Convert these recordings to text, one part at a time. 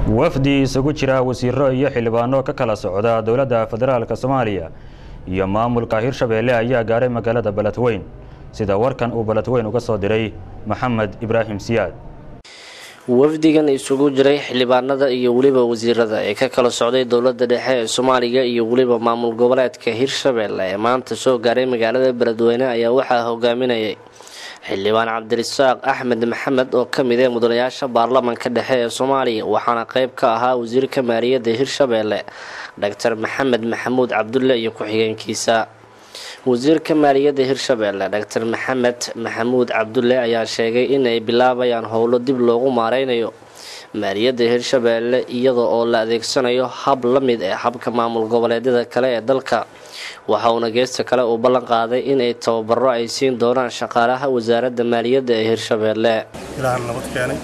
wafdi isugu jira wasiiro iyo xildhibaano ka kala socda dowladda federaalka soomaaliya iyo maamulka hirshabeelle ayaa gaaray magaalada beledweyn sida warkan uu beledweyn uga soo diray maxamed ibraahim siyaad wafdigan isugu jiray xildhibaanada iyo weliba wasiirada ee ka kala socday dowlada dhexe ee soomaaliya iyo weliba maamul goboleedka hirshabeelle ee maanta soo gaaray magaalada beledweyne ayaa waxaa hogaaminayay xildhibaan cabdirasaaq axmed maxamed oo kamid ee mudanayaasha baarlamanka dhexe ee soomaaliya waxaana qeyb ka ahaa wasiirka maaliyadda hirshabeelle doctor maxamed maxamuud cabdulle iyo ku-xigeenkiisa wasiirka maaliyadda hirshabeelle doctor maxamed maxamuud cabdulle ayaa sheegay inay bilaabayaan howlo dib loogu maareynayo maaliyadda hirshabeelle iyada oo la adeegsanayo hab la mid ee habka maamul goboleedyada kale ee dalka waxa uuna geesta kale uu ballan qaaday inay tababaro ay siin doonaan shaqaalaha wasaaradda maaliyadda ee hirshabeelle ilaahan nabad keenay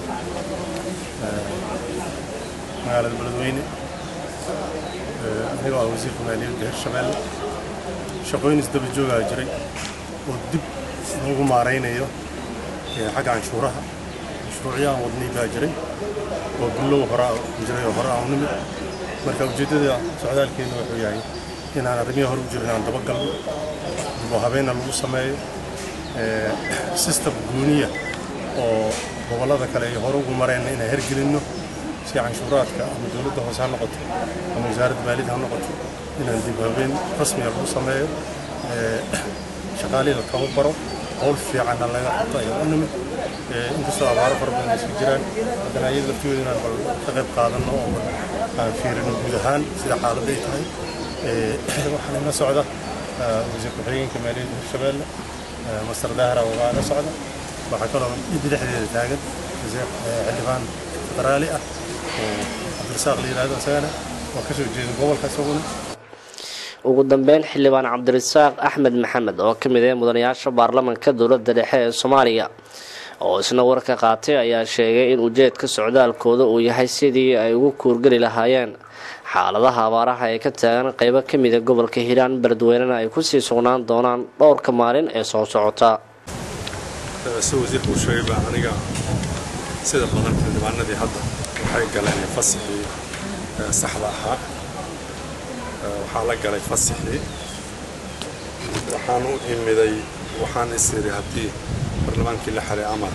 magaalada beledweyne anigoo ah wasiirka maaliyadda hirshabeelle shaqooyin isdaba joogaa jiray oo dib loogu maaraynayo xagga canshuuraha mashruucyahan wadnay baa jiray oo billow horaa jiray oo hore aan u nimid marka ujeeddada socdaalkeenu wuxuu yahay inaan arrimihii hore u jirin aan dabagalno dib oo habeenna lagu sameeyo sistem guuniya oo gobollada kale ay hore ugu mareenna inaan hergelinno si canshuuraadka ama dowladda hoose ha noqoto ama wasaaradda maaliyadda ha noqoto inaan dib habeen rasmiga lagu sameeyo shaqaalihii la tababaro howl fiicanna laga qabto ayaa u nimid inkastoo abaaro fara badan isku jiraan haddana ayada laftooda inaan bal ka qayb qaadanno oo aan fiirino guud ahaan sida xaaladday tahay waxaan ila socda wasiir ku-xigeenka maaliyadda hirshabeelle master dahra waa ila socda waxaa kaloo idda dhexdeeda taagan xildhibaan federaali ah oo cabdirasaaq la yidhahdo isagana oo kasoo jeeda gobolka isaguna ugu dambeyn xildhibaan cabdirasaaq axmed maxamed oo kamid ah mudanayaasha baarlamanka dowlada dhexe ee soomaaliya oo isna warka qaatay ayaa sheegay in ujeedka socdaalkooda uu yahay sidii ay ugu kuurgeli lahaayeen xaaladaha abaaraha ee ka taagan qeybo kamida gobolka hiiraan beledweynena ay kusii sugnaan doonaan dhowrka maalin ee soo socota si wasiirku uu sheegay baa aniga sida badan xildhibaanadii hadda waxay galeen fasaxii saxda ahaa waxaa la galay fasaxii waxaan u imiday waxaan is iri haddii baarlamaankii la xiray amar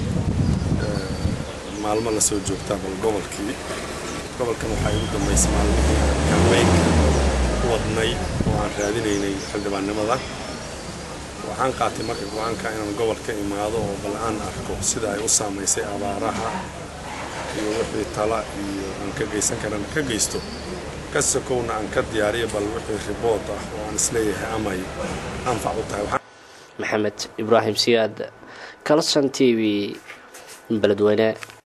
maalmo la soo joogtaa bal gobolkii gobolkan waxaa igu dambaysay maalmihii kambeynka u wadnay oo aan raadinaynay xildhibaannimada waxaan qaatay marka go-aanka inaan gobolka imaado oo bal aan arko sida ay u saamaysay abaaraha iyo wixii tala iyo aan ka geysan karana ka geysto ka sokowna aan ka diyaariyo bal wixii ribood ah oo aan isleeyahay amay anfac u tahay maxamed ibraahim siyaad calson t v beledweyne